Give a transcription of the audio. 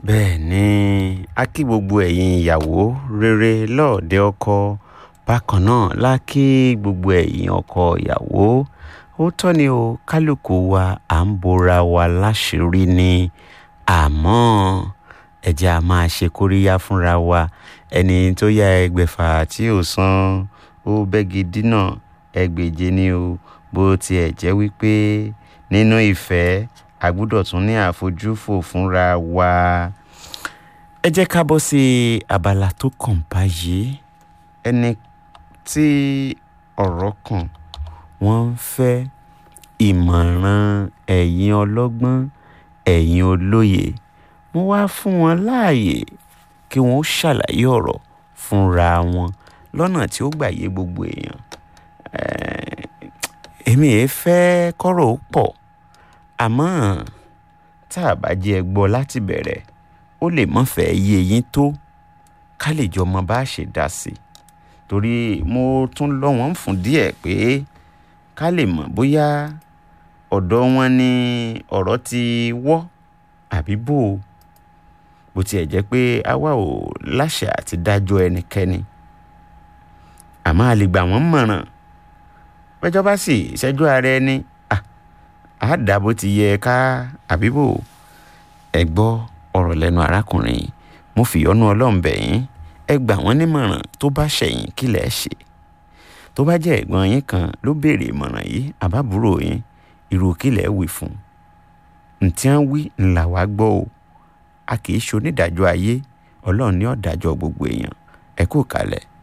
bẹ́ẹ̀ ni a kí gbogbo ẹ̀yin ìyàwó rere lọ́ọ̀dẹ ọkọ bákan náà la kí gbogbo ẹ̀yin ọkọ ìyàwó ó tọ́ ni o kálukú wa à ń bora wa láṣìírí ni àmọ́ ẹ jẹ́ a máa ṣe kóríyá fúnra wa ẹni tó yá ẹgbẹ̀fà tí ò san ó bẹ́gi dínà ẹgbèje ni o bó tiẹ̀ jẹ́ wípé nínú ìfẹ́ a gbúdọ̀ tún ní àfojúfò fúnra wa. ẹ jẹ́ ká bọ́ sí abala tó kàn báyìí ẹni tí ọ̀rọ̀ kàn wọ́n ń fẹ́ ìmọ̀ràn ẹ̀yin ọlọ́gbọ́n ẹ̀yin olóye mo wá fún wọn láàyè kí wọ́n ṣàlàyé ọ̀rọ̀ fúnra wọn lọ́nà tí ó gbà yé gbogbo èèyàn èmi ẹ̀ fẹ́ kọ́rọ̀ ó pọ̀ àmọ́ tá a bá jẹ́ ẹ gbọ́ láti bẹ̀rẹ̀ ó lè mọ́ fẹ́ yé yín tó ká lè jọ mọ bá a ṣe dá sí i torí mo tún lọ́ wọ́n fún díẹ̀ pé ká lè mọ̀ bóyá ọ̀dọ̀ wọn ni ọ̀rọ̀ ti wọ́ àbí bò ó bó tiẹ̀ jẹ́ pé àwa ò láṣẹ àti dájọ́ ẹnikẹ́ni àmọ́ a lè gbà wọ́n mọ̀ràn pẹ́jọ́ bá sì ṣẹ́jú ara ẹni á dà bó ti yẹ ká àbí bò ó ẹ gbọ́ ọ̀rọ̀ lẹ́nu arákùnrin mo fìyọ́nú ọlọ́run bẹ̀ yín ẹ gbà wọ́n nímọ̀ràn tó bá ṣẹ̀yìn kí lẹ̀ ṣe tó bá jẹ́ ẹ̀gbọ́n yín kan ló béèrè ìmọ̀ràn yìí àbábúrò yín irú kí lẹ̀ wí fún un ntí wọ́n wí ńlá wá gbọ́ o a kì í ṣe onídàájọ́ ayé ọlọ́run ní ọ̀dàjọ́ gbogbo èèyàn ẹ kú kalẹ̀